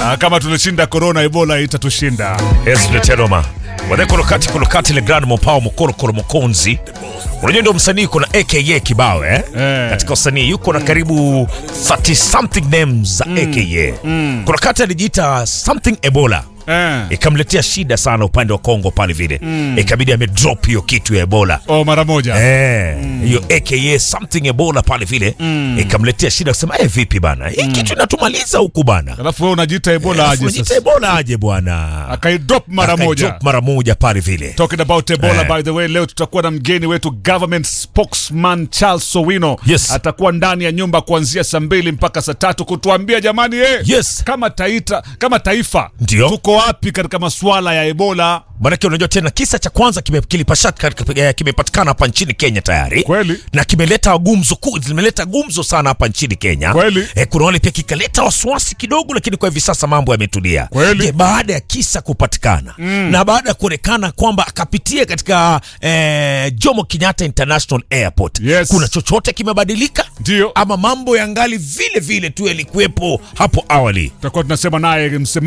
Ah, kama tulishinda corona, ebola itatushinda. Ezra Teroma wadhe kolokati kolokati le grand mopao mokolo kolo mokonzi unajua ndio msanii kuna aka kibao eh? Eh. katika usanii yuko na karibu 30 something names za aka kuna kati alijiita something ebola Eh. ikamletea shida sana upande wa Kongo pale vile ikabidi amedrop hiyo kitu ya ebola Oh, mara moja. Eh, hiyo aka something ebola pale vile ikamletea shida kusema eh, vipi bana hii kitu inatumaliza huku bana Alafu wewe unajiita ebola Alafu aje unajiita sasa? ebola aje bwana Akaidrop mara moja. Akaidrop mara moja pale vile Talking about Ebola Eh. by the way, leo tutakuwa na mgeni wetu government spokesman Charles Sowino. Yes. Atakuwa ndani ya nyumba kuanzia saa mbili mpaka saa tatu kutuambia jamani, eh, Yes. kama taita, kama taifa Ndio. tuko wapi katika masuala ya Ebola? Manake unajua tena kisa cha kwanza kime- kilipashaka- eh, kimepatikana hapa nchini Kenya tayari Kweli. na kimeleta gumzo kuu, limeleta gumzo sana hapa nchini Kenya. Kweli. Eh, kuna wale pia kikaleta wasiwasi kidogo, lakini kwa hivi sasa mambo yametulia. Kweli. Je, baada ya kisa kupatikana na baada ya kuonekana kwamba akapitia katika eh, Jomo Kenyatta International Airport, Yes. kuna chochote kimebadilika Ndio. ama mambo yangali vile vile tu yalikuwepo hapo awali? Tutakuwa tunasema naye msemaji